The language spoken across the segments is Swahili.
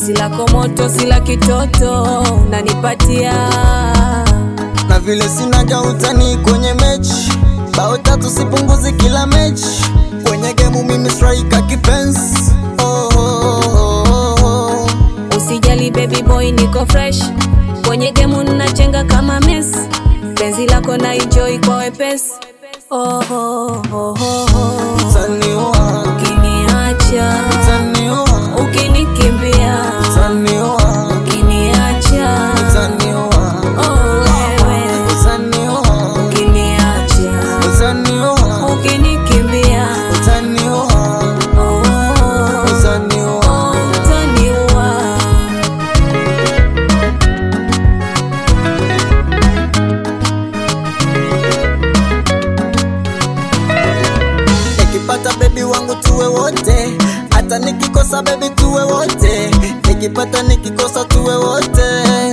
penzi lako moto, sila kitoto unanipatia na vile sinaga utani kwenye mechi, bao tatu sipunguzi kila mechi, kwenye gemu mimi striker kipenzi. Oh, oh, oh, oh, oh. Usijali baby boy, niko fresh kwenye gemu nachenga kama Messi, penzi lako na enjoy kwa wepesi. Oh, oh, oh, oh, oh. Utaniua, Ukiniacha, utaniua, ukinikimbia, utaniua, ukiniacha, utaniua, oh wewe, utaniua, ukiniacha, utaniua, ukinikimbia, utaniua, oh, oh, oh, utaniua. utaniua. Nikipata bebi wangu tuwe wote, hata nikikosa bebi tuwe wote, nikipata nikikosa tuwe wote,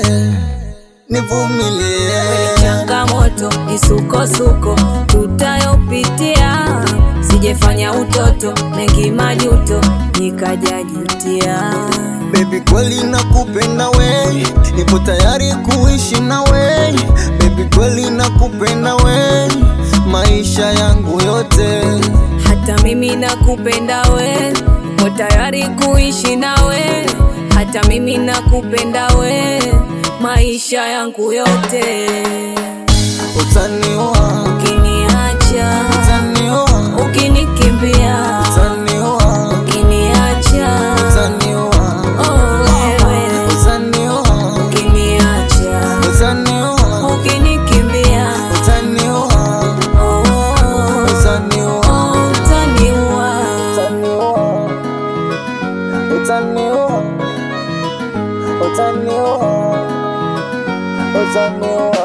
nivumilie. changamoto misukosuko tutayopitia, sijefanya utoto mengi majuto nikajajutia. Baby kweli nakupenda we, nipo tayari kuishi na we. Baby kweli nakupenda we, maisha yangu yote. Hata mimi nakupenda we, ko tayari kuishi nawe. Hata mimi nakupenda we, maisha yangu yote. Utaniua, Ukiniacha, utaniua, ukinikimbia, utaniua, ukiniacha, utaniua, oh wewe, utaniua, ukiniacha utaniua, ukinikimbia utaniua, oh, oh, utaniua, oh, utaniua utaniua, utaniua, utaniua, utaniua.